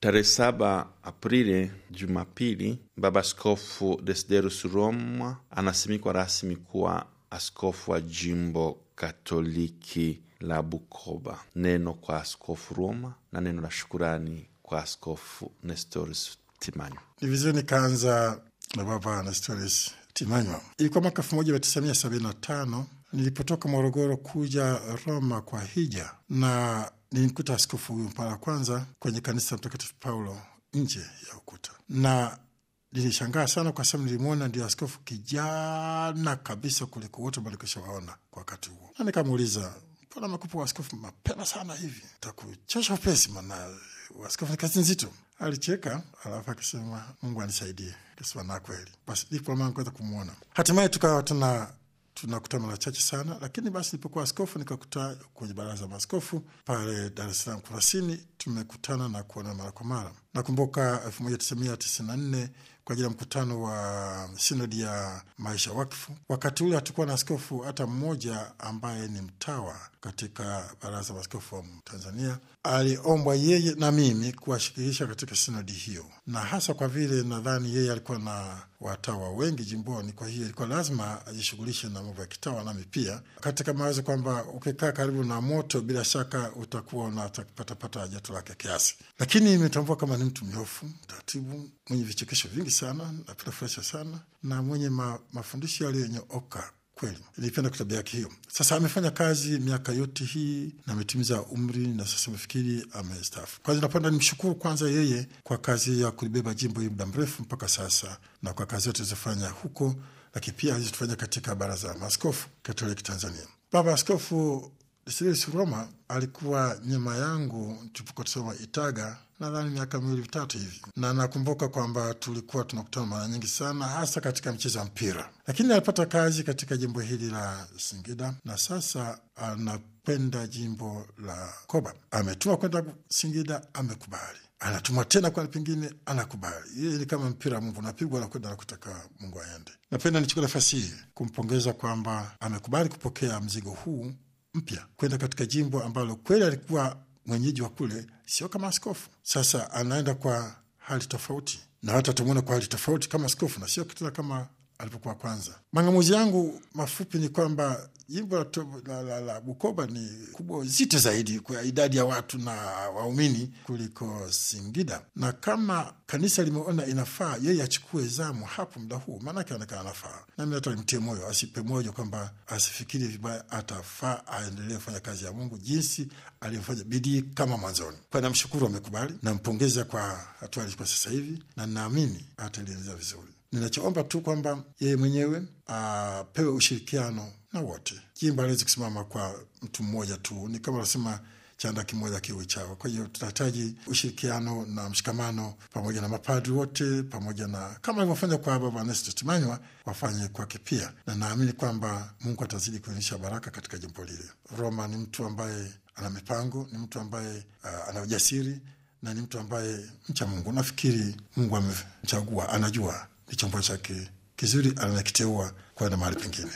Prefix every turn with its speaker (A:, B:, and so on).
A: Tarehe saba Aprili, Jumapili, Baba Askofu Desiderius Roma anasimikwa rasmi kuwa askofu wa jimbo Katoliki la Bukoba. Neno kwa Askofu Roma na neno la shukurani kwa Askofu Nestorius Timanywa.
B: Ni vizuri nikaanza na Baba Nestorius Timanywa. Ilikuwa mwaka elfu moja mia tisa mia sabini na tano nilipotoka Morogoro kuja Roma kwa hija, na nilimkuta askofu huyu mara ya kwanza kwenye kanisa Mtakatifu Paulo nje ya ukuta, na nilishangaa sana kwa sababu nilimwona ndio askofu kijana kabisa kuliko wote malikoshawaona kwa wakati huo, na nikamuuliza mbona amekupa askofu mapema sana hivi? Takuchosha upesi, mana askofu ni kazi nzito. Alicheka alafu akisema Mungu anisaidie. Kasema na kweli. Basi ndipo maana kuweza kumwona. Hatimaye tukawa tuna tunakutana mara chache sana, lakini basi nilipokuwa askofu nikakuta kwenye baraza la maaskofu pale Dar es Salaam Kurasini, tumekutana na kuona mara kwa mara. Nakumbuka elfu moja tisa mia tisini na nne kwa ajili ya mkutano wa sinodi ya maisha wakfu. Wakati ule hatukuwa na askofu hata mmoja ambaye ni mtawa katika baraza la maaskofu wa Tanzania. Aliombwa yeye na mimi kuwashikilisha katika sinodi hiyo, na hasa kwa vile nadhani yeye alikuwa na watawa wengi jimboni, kwa hiyo ilikuwa lazima ajishughulishe na mambo ya kitawa, nami pia katika mawazo kwamba ukikaa karibu na moto, bila shaka utakuwa unapatapata joto lake kiasi, lakini imetambua kama ni mtu mnyofu, mtaratibu, mwenye vichekesho vingi sana, napenda furahisha sana na mwenye ma, mafundisho yaliyonyooka kweli. Nilipenda tabia yake hiyo. Sasa amefanya kazi miaka yote hii na ametimiza umri na sasa mefikiri amestaafu. Kwanza napenda nimshukuru kwanza yeye kwa kazi ya kulibeba jimbo hili muda mrefu mpaka sasa na kwa kazi yote alizofanya huko, lakini pia alizofanya katika baraza la maaskofu Katoliki Tanzania. Baba Askofu Desiderius Roma alikuwa nyuma yangu tulipokuwa tusoma Itaga nadhani miaka miwili mitatu hivi, na nakumbuka kwamba tulikuwa tunakutana mara nyingi sana, hasa katika mchezo wa mpira. Lakini alipata kazi katika jimbo hili la Singida na sasa anakwenda jimbo la Koba. Ametuma kwenda Singida, amekubali anatuma tena kwa pengine anakubali. Yeye ni kama mpira Mungu napigwa nakwenda nakutaka Mungu aende. Napenda nichukua nafasi hii kumpongeza kwamba amekubali kupokea mzigo huu mpya kwenda katika jimbo ambalo kweli alikuwa mwenyeji wa kule, sio kama askofu. Sasa anaenda kwa hali tofauti, na hata tumwona kwa hali tofauti kama askofu na sio kitena kama alipokuwa kwanza. Mang'amuzi yangu mafupi ni kwamba jimbo la, la, la, la Bukoba ni kubwa zito zaidi kwa idadi ya watu na waumini kuliko Singida, na kama kanisa limeona inafaa yeye achukue zamu hapo muda huu, maanake anakaa anafaa. Nami hata nimtie moyo, asipe moyo kwamba asifikiri vibaya, atafaa aendelee kufanya kazi ya Mungu jinsi alivyofanya bidii kama mwanzoni. Kwa namshukuru, amekubali, nampongeza kwa hatua alichukua sasa hivi, na naamini ataliendeleza vizuri. Ninachoomba tu kwamba yeye mwenyewe apewe ushirikiano na wote. Jimbo haliwezi kusimama kwa mtu mmoja tu, ni kama unasema chanda kimoja kiwe chao. Kwa hiyo tunahitaji ushirikiano na mshikamano pamoja na mapadri wote, pamoja na kama alivyofanya kwa Baba Nestor Timanywa wafanye kwake pia, na naamini kwamba Mungu atazidi kuonyesha baraka katika jimbo lile. Roma ni mtu ambaye ana mipango, ni mtu ambaye uh, ana ujasiri na ni mtu ambaye mcha Mungu. Nafikiri Mungu amemchagua, anajua ni chombo chake kizuri, anakiteua kwenda mahali pengine.